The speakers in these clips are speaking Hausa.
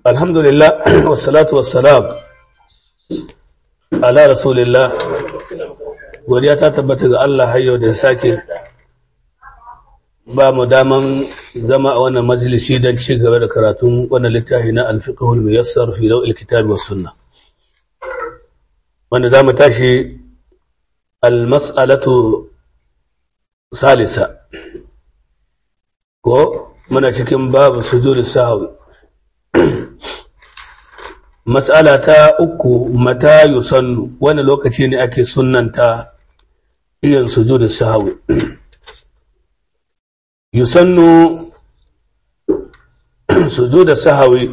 alhamdulillah wassalatu wassalam ala rasulillah godiya ta tabbata ga Allah hayyo da ya sake ba mu daman zama a wannan majalisi don ci gaba da karatun wannan littafi na alfiqhul muyassar fi dawil kitabi was sunna wanda zamu tashi almas'alatu salisa ko muna cikin babu sujudi sahwi mas'ala ta uku mata yusannu wani lokaci ne ake sunnanta irin sujudi sahwi yusannu sujudi sahwi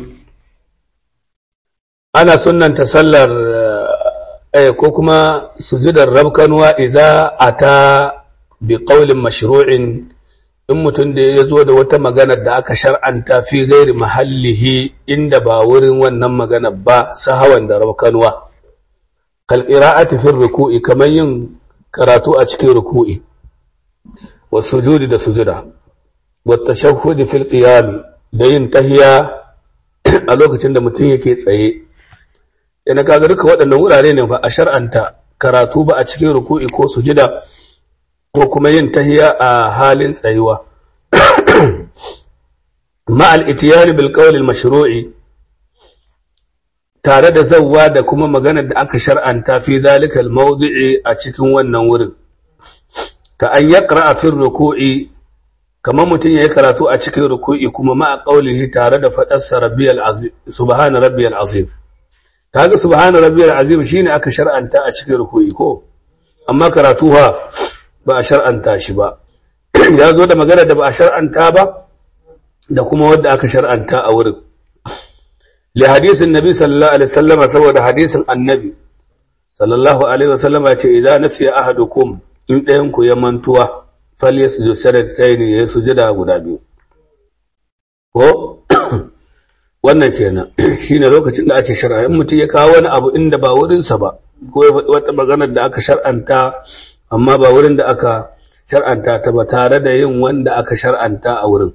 ana sunnanta sallar eh ko kuma sujudar rabkanwa idza ata bi qawlin mashru'in in mutum da ya zo da wata magana da aka shar'anta fi gairi mahallihi inda ba wurin wannan magana ba sahawan da rabkanwa kal qira'ati fi ruku'i kamar yin karatu a cikin ruku'i wa sujudi da sujuda wa tashahhud fil qiyam da yin tahiya a lokacin da mutum yake tsaye yana kaga duka waɗannan wurare ne ba a shar'anta karatu ba a cikin ruku'i ko sujida ko kuma yin tahiya a halin tsayuwa ma'al itiyari bil qawlil mashru'i tare da zawwa da kuma maganar da aka shar'anta fi zalikal mawdi'i a cikin wannan wurin ka an yaqra fi ruku'i kamar mutum yayi karatu a cikin ruku'i kuma ma'a qawlihi tare da fadar sa rabbiyal azim subhana rabbiyal azim kaga subhana rabbiyal azim shine aka shar'anta a cikin ruku'i ko amma karatu ha ba a shar'anta shi ba ya zo da magana da ba a shar'anta ba da kuma wadda aka shar'anta a wurin li hadisin nabi sallallahu alaihi wasallama saboda hadisin annabi sallallahu alaihi wasallama ce idan nasiya ahadukum in ɗayan ku ya mantuwa fal yasjud sajdatayni ya sujuda guda biyu ko wannan kenan shine lokacin da ake shar'a in mutum ya kawo wani abu inda ba wurinsa ba ko wata magana da aka shar'anta amma ba wurin da aka shar'anta ta ba tare da yin wanda aka shar'anta a wurin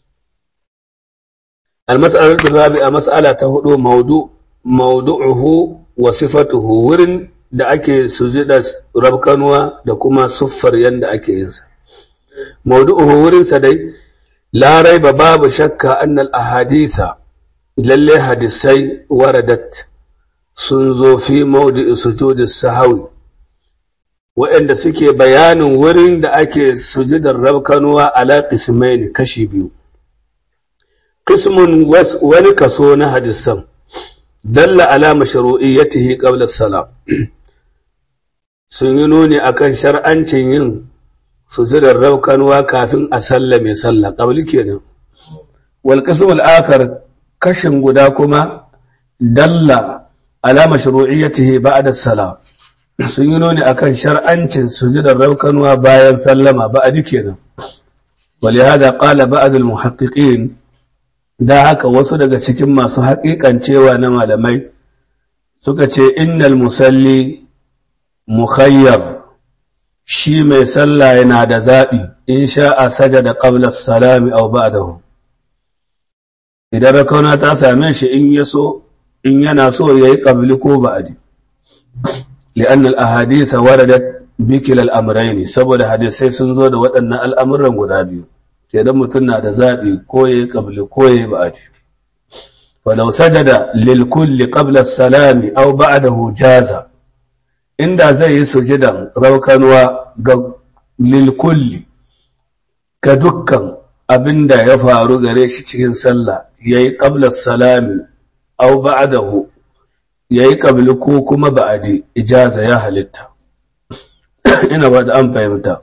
المسألة الرابعة مسألة هدو موضوع موضوعه وصفته wurin da ake sujada rabkanwa da kuma siffar yanda ake yin sa mawdu'uhu wurin sa dai la raiba babu shakka annal ahaditha lalle hadisai waradat sun zo fi mawdi'i sujudi sahawi waɗanda suke bayanin wurin da ake sujudar rabkanwa ala qismaini kashi biyu qismun wani kaso na hadisan dalla ala mashru'iyyatihi qabla salam sun yi nuni akan shar'ancin yin sujudar rabkanwa kafin a sallame sallah qabli kenan wal qism al akhar kashin guda kuma dalla ala mashru'iyyatihi ba'da salam sun yi nuni akan shar'ancin sujudar raukanuwa bayan sallama ba a kenan ولهذا قال بعض المحققين da haka wasu daga cikin masu haƙiƙancewa na malamai suka ce innal musalli mukhayyar shi mai sallah yana da zaɓi in sha'a sajada qabla salami aw ba'dahu idan rakauna ta same shi in yaso in yana so yayi qabli ko ba'di لأن الأحاديث وردت بكلا الأمرين saboda hadisai sun zo da waɗannan al'amuran guda biyu kenan mutum na da zaɓi ko ya qabli ko ya ba'ati walau sajada lil kulli qabla salami aw ba'dahu jaza inda zai yi sujudan raukanwa ga lil kulli ga dukkan abinda ya faru gare shi cikin sallah yayi qabla salami aw ba'dahu ya yi ƙabili ko kuma ba a ji ijaza ya halitta ina ba da an fahimta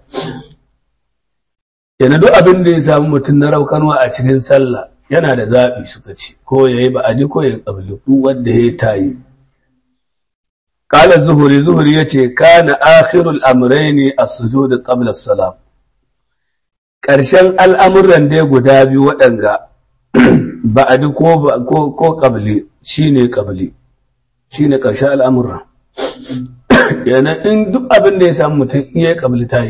yana duk abin da ya samu mutum na raukanwa a cikin sallah yana da zaɓi suka ce ko ya yi ba a ji ko ya yi ƙabili ko wanda ya tayi ƙalar zuhuri zuhuri ya ce kana akhirul amraini a sujudu qabla salam ƙarshen al'amuran dai guda biyu waɗanga ba a ji ko ƙabili shi ne ƙabili shi ne ƙarshen al'amurra yana in duk abin da ya samu mutum iya ƙabli ta yi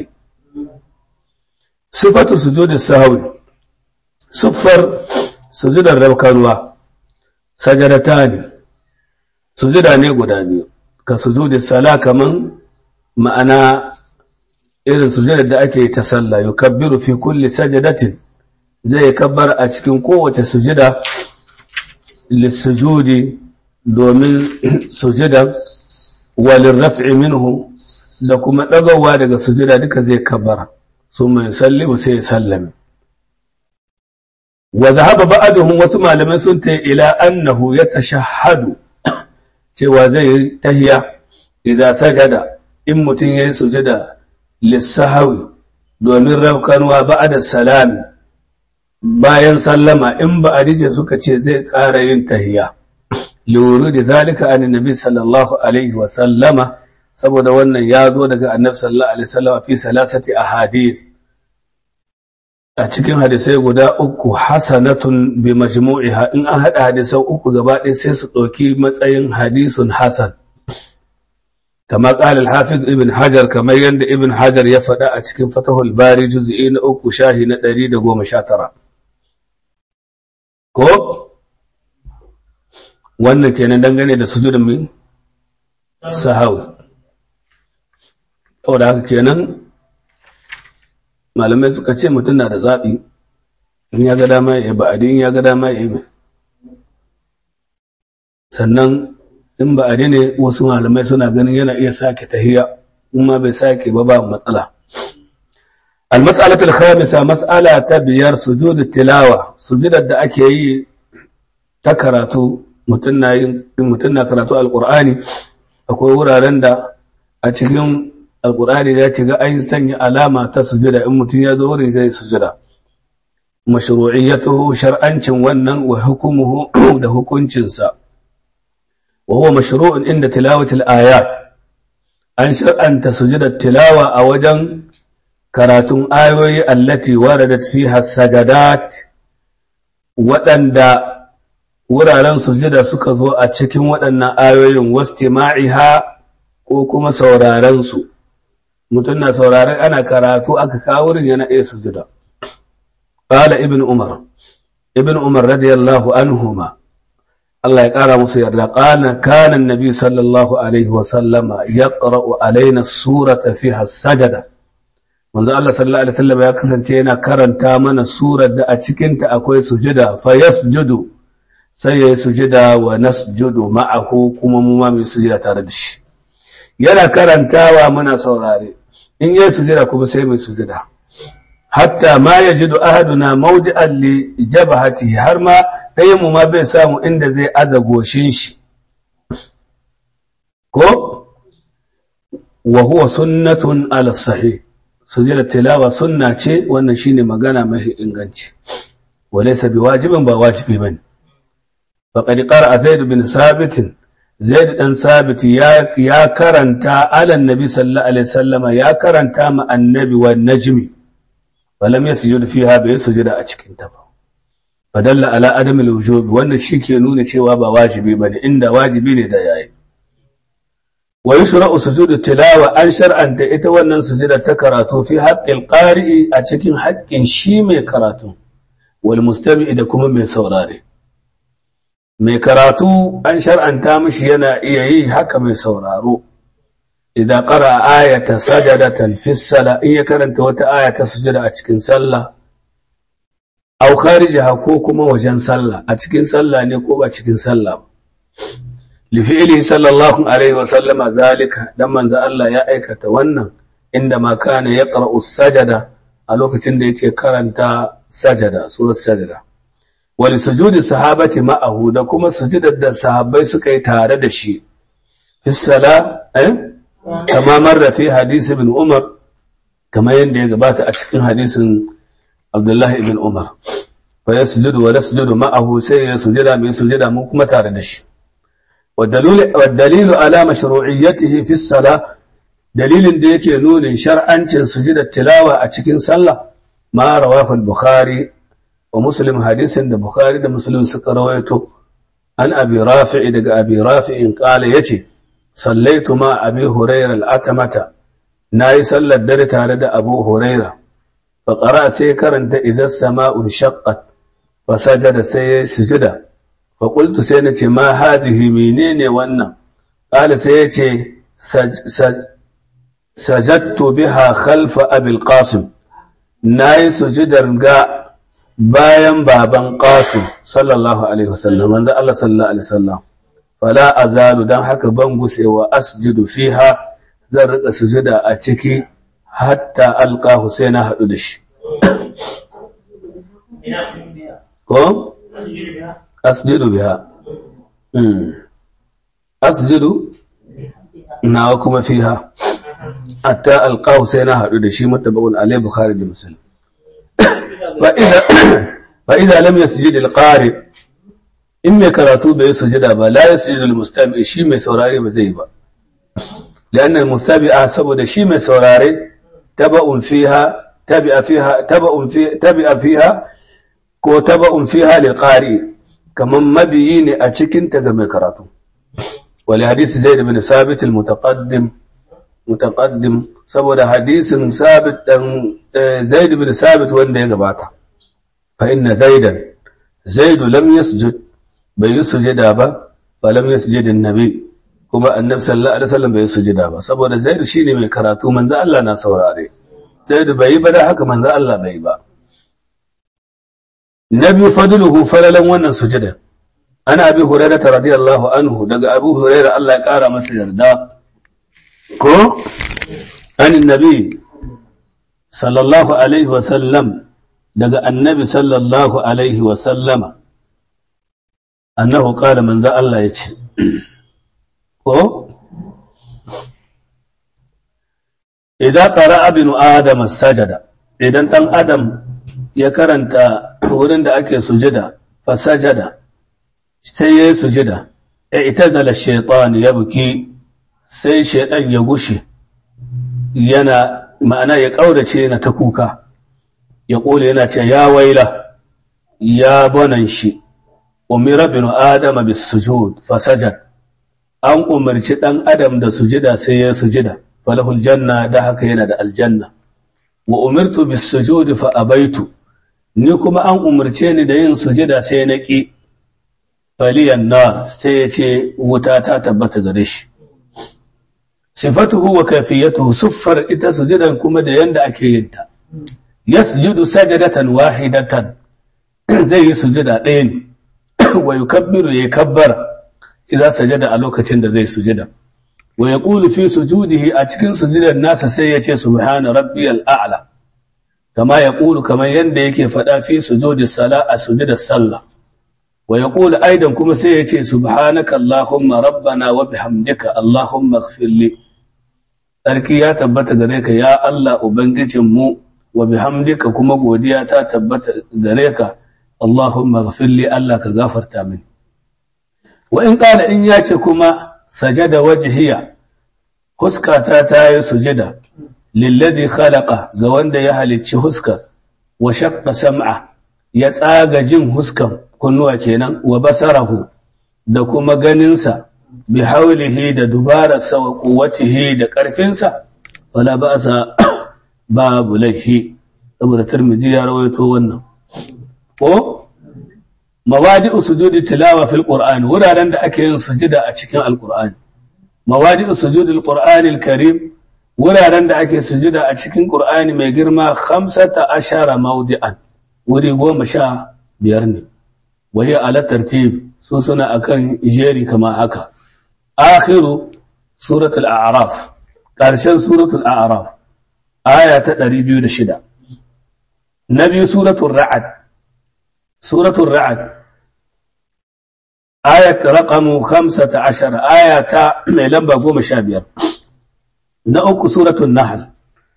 sifatu su zo da sahawi siffar sujudar rabkarwa sajadatani sujuda ne guda biyu ka sujudi sala kaman ma'ana irin sujudar da ake ta sallah yukabbiru fi kulli sajadatin zai kabbar a cikin kowace sujida lissujudi domin sujudan walin raf'i minhu da kuma ɗagawa daga sujida duka zai kabbara su mai sallimu sai ya sallame wa zahaba ba'aduhum wasu malamai sun ta ila annahu ya tashahhadu cewa zai yi tahiya idza sajada in mutum yayi sujada lissahawi domin rafkanwa ba'da salami bayan sallama in ba a rije suka ce zai ƙara yin tahiya liwuru da zalika an nabi sallallahu alaihi wa sallama saboda wannan ya zo daga annabi sallallahu alaihi wasallama fi salasati ahadith a cikin hadisai guda uku hasanatun bi majmu'iha in an hada hadisan uku gaba ɗaya sai su ɗauki matsayin hadisun hasan kama ƙala al-hafiz ibn hajar kamar yadda ibn hajar ya faɗa a cikin fatahul bari juz'i na uku shahi na ɗari da goma sha tara ko wannan kenan dangane da sujudin mai sahawi da haka kenan malamai suka ce mutum na da zaɓi in ya ga dama ya ba'adi in ya ga dama ya yi sannan in ba'adi ne wasu malamai suna ganin yana iya sake tahiya in ma bai sake ba ba matsala المسألة الخامسة مسألة تبير سجود التلاوة سجود da ake yi ta karatu mutum na karatu alƙur'ani akwai wuraren da a cikin alƙur'ani ya ci ga an sanya alama ta sujuda in mutum ya zo wurin zai sujuda mashru'iyyatuhu shar'ancin wannan wa hukumuhu da hukuncinsa wa huwa mashru'un inda tilawatil ayat an shar'anta sujudar tilawa a wajen karatun ayoyi allati waradat fiha sajadat waɗanda wuraren sujada suka zo a cikin waɗannan ayoyin wastima'iha ko kuma sauraren su mutum na sauraren ana karatu aka kawo wurin yana iya sujada qala ibn umar ibn umar radiyallahu anhuma Allah ya ƙara musu yarda ƙana kanan nabi sallallahu alaihi wa sallama yaqra'u alaina surata fiha sajada manzo Allah sallallahu alaihi wasallam ya kasance yana karanta mana surar da a cikin ta akwai sujada fa yasjudu sai yayi sujada wa nasjudu ma'ahu kuma mu ma mu sujada tare da shi yana karantawa muna saurare in yayi sujada kuma sai mu sujada hatta ma yajidu ahaduna mawdi'an li jabhati har ma ɗayan mu ma bai samu inda zai aza goshin shi ko wa huwa sunnatun ala sahih sujada tilawa sunna ce wannan shine magana mai inganci walaysa biwajibin ba wajibi bane faqad qara zaid bin sabit zaid dan sabit ya ya karanta ala annabi sallallahu alaihi wasallama ya karanta ma annabi wan najmi falam yasjud fiha bai sujuda a cikin ta ba fadalla ala adam alwujub wannan shike nuna cewa ba wajibi bane inda wajibi ne da yayi wa yushra'u sujudu tilawa an shar'anta ita wannan sujudar ta karatu fi haqqil qari'i a cikin haƙƙin shi mai karatu wal mustami'i da kuma mai saurare mai karatu an shar'anta mishi yana iya yi haka mai sauraro idan qara ayata sajadatan fi sala in ya karanta wata aya ta sujada a cikin sallah aw kharijaha ko kuma wajen sallah a cikin sallah ne ko ba cikin sallah ba لفعله صلى الله عليه وسلم ذلك لما الله ya aikata wannan inda ma kana yaqra'u sajada a lokacin da yake karanta sajada surat sajada wal sujudi sahabati ma'ahu da kuma sujudar da sahabbai suka yi tare da shi fi sala eh kama marra fi hadisi ibn umar kama yadda ya gabata a cikin hadisin abdullahi ibn umar fa yasjudu wa nasjudu ma'ahu sai ya sujada mai sujada mu kuma tare da shi والدليل, والدليل على مشروعيته في الصلاة دليل da yake nunin shar'ancin sujudar tilawa a cikin sallah ma rawahu al-bukhari wa muslim hadisin da bukhari da muslim suka rawaito an abi rafi'i daga abi rafi'in qala yace sallaitu ma abi hurayra al-atamata nayi sallar dare tare da abu hurayra fa qara sai karanta idza sama'u shaqqat fa sajada sai sujuda faƙultu sai na ce ma hadihi menene wannan ƙala sai ya ce sajattu biha khalfa abil qasim na yi sujudar ga bayan baban qasim sallallahu alaihi wasallam wanda Allah sallallahu alaihi wasallam fala azalu dan haka ban gusewa asjudu fiha zan rika sujuda a ciki hatta alqa husaina hadu da shi ko asjudu biha asjudu nawa kuma fiha hatta alqa husaina hadu da shi mutabaqun alai bukhari da muslim fa idza fa idza lam yasjud alqari in mai karatu bai sujada ba la yasjudu almustami shi mai saurare ba zai ba لأن المستبعة سبب شيء من سوراري تبع فيها تبع فيها تبع في تبع فيها ko taba'un fiha lil qari kaman mabiyi ne a cikin ta ga mai karatu wal hadisi zaid bin sabit al mutaqaddim mutaqaddim saboda hadisin sabit dan zaid bin sabit wanda ya gabata fa inna zaidan zaid lam yasjud bai sujada ba fa lam yasjud an-nabi kuma annabi sallallahu alaihi wasallam bai sujada ba saboda zaid shine mai karatu manzo Allah na saurare zaid bai ba da haka manzo Allah bai ba nabi fadluhu falalan wannan sujada ana abi hurairah radiyallahu anhu daga abu hurairah Allah ya kara masa yarda ko anin nabi sallallahu alaihi wasallam daga annabi sallallahu alaihi wasallama annahu qala manzo Allah yace ko idan qara'a ibn adam sajada idan dan adam ya karanta wurin da ake sujada fa sajada sai yayi sujada ya itazala shaytan ya buki sai shaytan ya gushe yana ma'ana ya kaurace na ta kuka ya kula yana ce ya waila ya banan shi umira bin adama bis sujud fa sajada an umarci ɗan adam da sujida sai ya sujida falahul janna da haka yana da aljanna wa umirtu bis sujudi fa abaitu ni kuma an umarce ni da yin sujida sai na ki faliyan nar sai ya ce wuta ta tabbata gare shi sifatuhu wa kafiyatuhu suffar ita sujidan kuma da yanda ake yin ta yasjudu sajadatan wahidatan zai yi sujida ɗaya ne wa yukabbiru ya kabbara idan sajada a lokacin da zai sujada wa yaqulu fi sujudihi a cikin sujudar nasa sai ya ce subhana rabbiyal a'la kama yaqulu kaman yanda yake fada fi sujudi sala a sujudar sallah wa yaqulu aidan kuma sai ya ce subhanaka allahumma rabbana wa bihamdika allahumma ighfir li sarki ya tabbata gare ka ya Allah ubangijin mu wa bihamdika kuma godiya ta tabbata gare ka allahumma ighfir li Allah ka gafarta mini wa in ƙala in ya ce kuma sajada wajhiya huskata ta yi sujada lilladi khalaqa ga wanda ya halicci huskar wa shaqqa sam'a ya tsaga jin huskan kunnuwa kenan wa basarahu da kuma ganinsa bi haulihi da dubararsa wa quwwatihi da ƙarfinsa wala ba'sa babu laifi saboda Tirmidhi ya rawaito wannan ko mawadi'u sujudi tilawa fil qur'an wuraren da ake yin sujida a cikin alqur'ani mawadi'u sujudi alqur'ani karim wuraren da ake sujida a cikin qur'ani mai girma 15 mawdi'an wuri goma sha biyar ne wahi ala tartib su suna akan jeri kama haka akhiru suratul a'raf karshen suratul a'raf aya ta 206 nabi suratul ra'd suratul ra'd آية رقم خمسة عشر آية لمبا قوم شابير نأك سورة النحل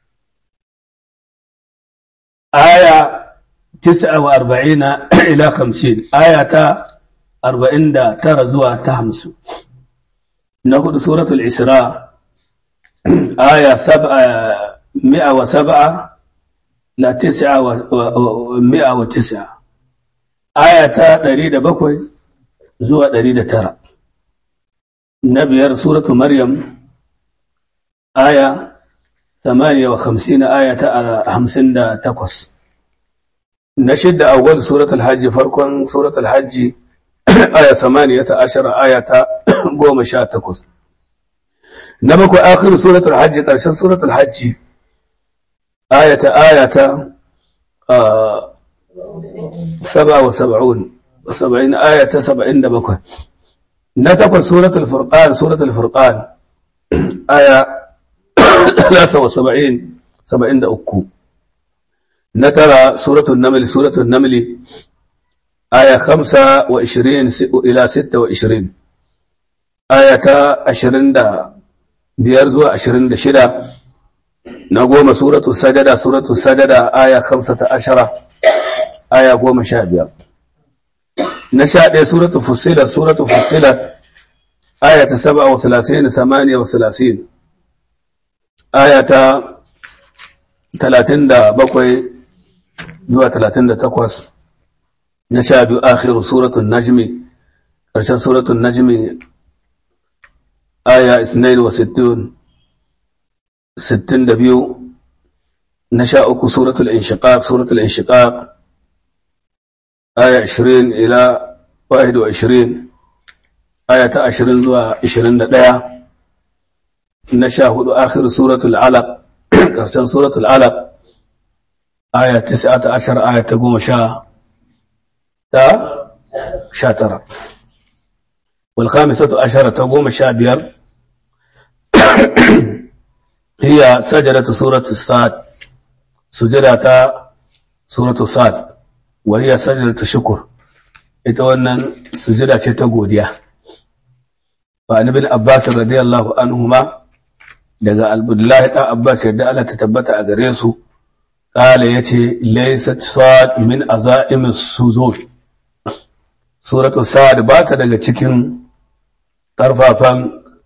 آية تسعة وأربعين إلى خمسين آية أربعين دا ترزوا تهمس نأخذ سورة الإسراء آية سبعة مئة وسبعة لا تسعة ومئة وتسعة آية تريد بكوي zuwa ɗari da tara. Na biyar Suratu Maryam, aya samaniya wa hamsin aya ta hamsin da takwas. Na shidda awwal Suratul Hajji farkon Suratul Hajji aya samaniyata ashara aya ta goma sha takwas na bakwai akhiru suratul hajji ƙarshen suratul hajji ayata ayata saba wa saba'un saba'in ayata saba'in da bakwai na takwas suratul furqan suratul furqan aya ثلاثة وسبعين سبعين أكو نترى سورة النمل سورة النمل آية خمسة وعشرين إلى ستة وعشرين آية عشرين دا بيرزو عشرين دا شدة نقوم سورة السجدة سورة السجدة آية خمسة عشرة آية قوم شابية نشاء سورة فصيلة سورة فصيلة آية سبعة وثلاثين ثمانية وثلاثين aya ta talatin da bakwai zuwa talatin da takwas na sha biyu akhiru suratun najmi ƙarshen suratun najmi aya isnain wa sittin sittin da biyu na sha uku suratul inshiqaq suratul inshiqaq aya ashirin ila wahid wa ashirin aya ta ashirin zuwa ashirin da ɗaya na sha hudu akhir suratul alaq karshen suratul alaq aya tis'ata ashar aya ta goma sha ta sha tara wal khamisatu ashara ta goma sha biyar hiya sajadatu suratu sad sujada ta suratu sad wa hiya sajadatu shukr ita wannan sujada ce ta godiya fa ibn abbas radiyallahu anhuma daga Abdullahi ɗan Abbas yadda Allah ta tabbata a gare su, ƙala ya ce, Laisat Sa'ad min aza'imin suzur. Suratu Sa'ad ba ta daga cikin ƙarfafan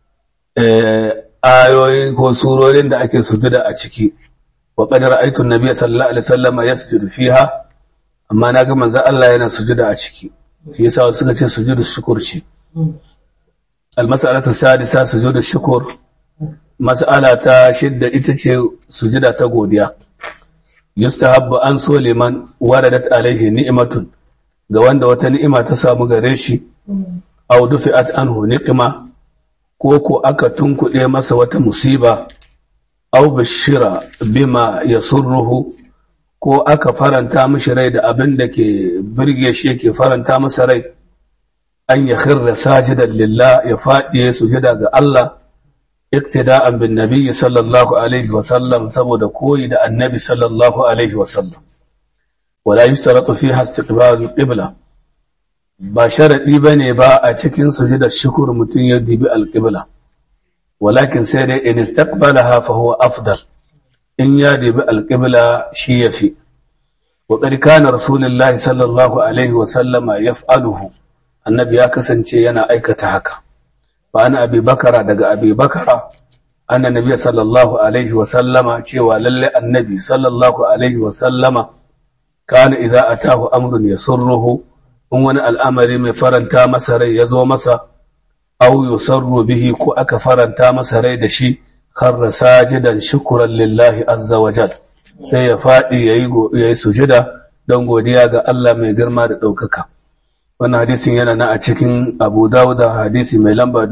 ayoyi ko surorin da ake sujuda a ciki. Wa ƙadar aitun Nabi sallallahu Alaihi wasallama ya sujudu fiha, amma na ga manzan Allah yana sujuda a ciki. Shi yasa wasu suka ce sujudu shukur ce. Al-mas'alatu sadisa sujudu shukur mas'ala ta shidda ita ce sujida ta godiya yustahabbu an so liman waradat alaihi ni'matun ga wanda wata ni'ima ta samu gare shi aw dufi'at anhu niqma ko ko aka tunkuɗe masa wata musiba aw bashira bima yasurruhu ko aka faranta mishi rai da abin da ke birge shi yake faranta masa rai an ya khirra sajidan lillah ya faɗi sujida ga Allah اقتداء بالنبي صلى الله عليه وسلم سبب كوي دا النبي صلى الله عليه وسلم ولا يشترط فيها استقبال القبلة ba sharaɗi ba ne ba a cikin sujudar shukur mutum ya dibi alƙibla walakin sai dai in istaqbalaha fa huwa afdal in ya dibi alƙibla shi yafi wa qad kana rasulullahi sallallahu alaihi wa sallama yaf'aluhu annabi ya kasance yana aikata haka فأنا أبي بكر دق أبي بكر أن النبي صلى الله عليه وسلم cewa lalle annabi sallallahu alaihi wasallama kana idza atahu amrun yasurruhu in wani al'amari mai faranta masa rai ya zo masa aw yusarru bihi ko aka faranta masa rai da shi kharra sajidan shukran lillahi azza wa jal sai ya fadi yayi yayi sujada don godiya ga Allah mai girma da ɗaukaka. wannan hadisin yana na a cikin abu dawuda hadisi mai lamba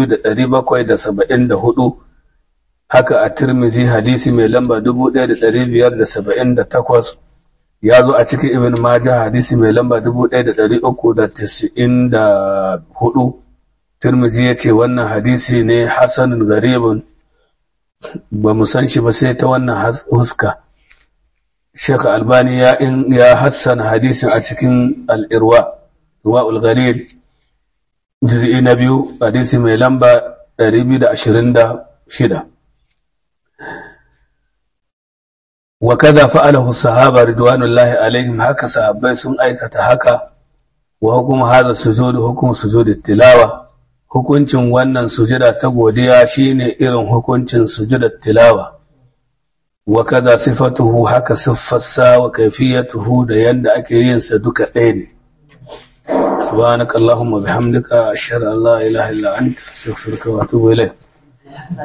2774 haka a tirmizi hadisi mai lamba 1578 ya zo a cikin ibn maja hadisi mai lamba 1394 tirmizi ya ce wannan hadisi ne hasanun garibin ba mu san shi ba sai ta wannan huska Sheikh Albani ya ya hassana hadisin a cikin al'irwa ruwa ulghalil juz'i na biyu hadisi mai lamba 226 wa kada fa'alahu sahaba ridwanullahi alaihim haka sahabbai sun aikata haka wa hukum hadha sujud hukum sujud tilawa hukuncin wannan sujada ta godiya shine irin hukuncin sujudar tilawa wa kada sifatuhu haka siffarsa wa kaifiyatuhu da yanda ake yin sa duka ɗaya ne subhanakallahumma bihamdika ashhadu an la ilaha illa anta astaghfiruka wa atubu ilayk